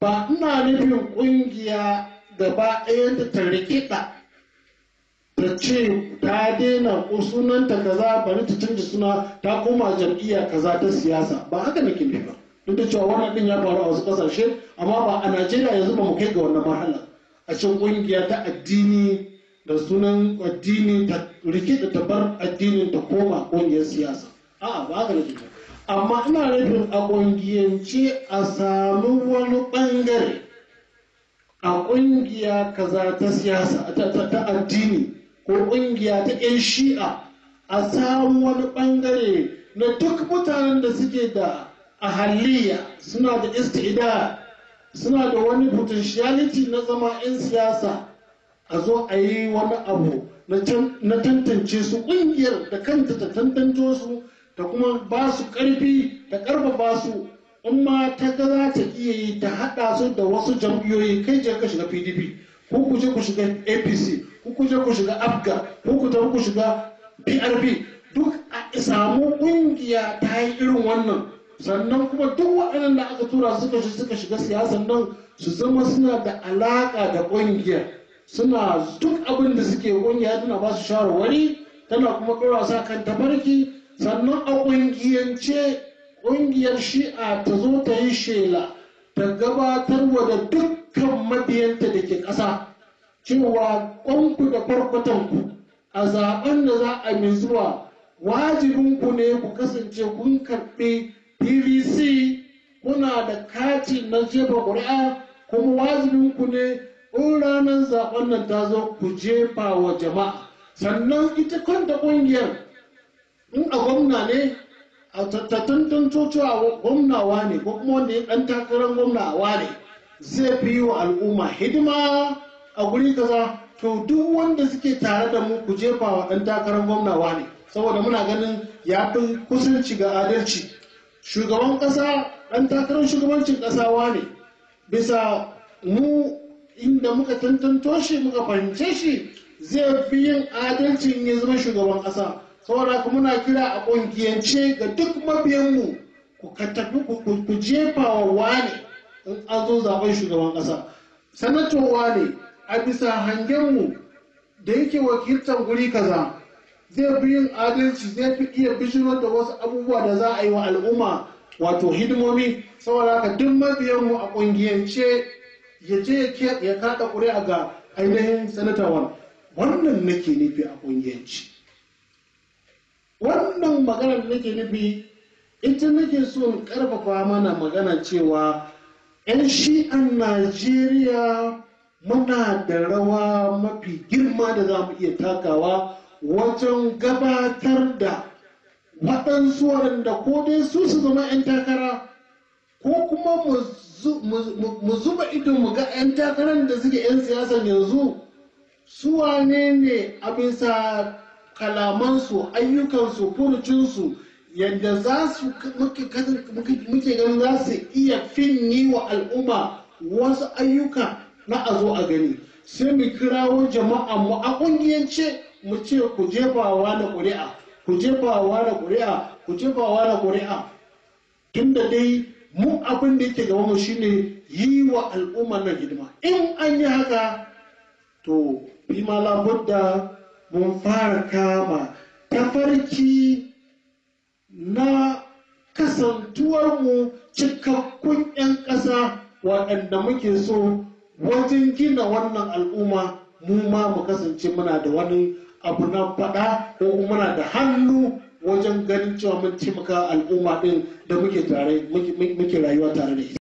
ba ina nufin ƙungiya gaba ɗaya ta rikida ta ce ta daina sunanta kaza bari ta canza suna ta koma jam'iyya kaza ta siyasa ba haka nake nufi ba duk da cewa wannan din ya faru a wasu kasashe amma ba a najeriya yanzu ba mu kai ga wannan marhala a cikin kungiya ta addini da sunan addini ta rikida ta bar addinin ta koma kungiyar siyasa a'a ba haka nake amma ina nufin a kungiyance a sami wani bangare a kungiya kaza ta siyasa ta addini ko kungiya ta 'yan shi'a a samu wani bangare na duk mutanen da suke da ahaliya suna da istida suna da wani potentiality na zama 'yan siyasa a zo a yi wani abu na tantance su kungiyar da kanta ta tantance su ta kuma ba su karfi ta karfafa su in ma ta ga za ta iya yi ta haɗa su da wasu jam'iyyoyi kai je ka shiga pdp ko ku je ku shiga apc ko ku je ku shiga afga ko ku tafi ku shiga prp duk a samu ƙungiya ta yi irin wannan sannan kuma duk waɗannan da aka tura suka shi suka shiga siyasan nan su zama suna da alaƙa da ƙungiyar suna duk abin da suke ƙungiya tana ba su shawarwari tana kuma ɗora sa kan tafarki sannan a ƙungiyance ƙungiyar shi'a ta zo ta yi shela ta gabatar wa da dukkan mabiyanta da ke ƙasa cewa ƙwanku da farkwatanku a zaben da za a mai zuwa wajibinku ne ku kasance kun karɓi pvc kuna da kati na jefa ƙuri'a kuma wajibinku ne in ranar zaben nan ta zo ku jefa wa jama'a sannan ita kanta ƙungiyar in a gwamna ne a tattattun cewa gwamnawa ne ko kuma wanda ya ɗan takarar gwamnawa ne zai fi yi wa al'umma hidima a guri kaza to duk wanda suke tare da mu ku jefa wa ɗan takarar gwamnawa ne saboda muna ganin ya fi kusanci ga adalci shugaban ƙasa ɗan takarar shugabancin ƙasawa ne bisa mu inda muka tantanto shi muka fahimce shi zai fi yin adalcin ya zama shugaban ƙasa saboda haka muna kira a ƙungiyance ga duk mabiyanmu ku ka tafi ku jefa wa wane in an zo zaben shugaban ƙasa sanatowa ne a bisa hangenmu da yake wakiltar guri kaza zai fi yin adalci zai fi iya bishirar da wasu abubuwa da za a yi wa al'umma wato hidimomi saboda haka duk mabiyanmu a ƙungiyance ya je ya kaɗa ƙuri'a ga ainihin sanatawan wannan nake nufi a ƙungiyance wannan maganar da nake nufi ita nake so in ƙarfafa mana magana cewa 'yan shi'an najeriya muna da rawa mafi girma da za mu iya takawa wajen gabatar da waɗansu waɗanda ko dai su su zama 'yan takara ko kuma mu zuba ido mu ga 'yan takarar da suke 'yan siyasan yanzu su wane ne a bisa kalamansu ayyukansu furucinsu yadda za su muke ganin za su iya finyi wa al'umma wasu ayyuka na a zo a gani sai mu kirawo jama'a mu a kungiyance mu ce ku jefawa da ƙuri'a ku jefawa da ƙuri'a ku jefawa da ƙuri'a tunda dai mu abin da yake gaba mu shine yi wa al'umma na hidima in an yi haka to fi ma labudda mun fara kama tafarki na kasantuwarmu cikakkun 'yan ƙasa waɗanda muke so wajen gina wannan al'umma mu ma mu kasance muna da wani abu na faɗa ko kuma muna da hannu wajen ganin cewa mun taimaka al'umma ɗin da muke rayuwa tare da ita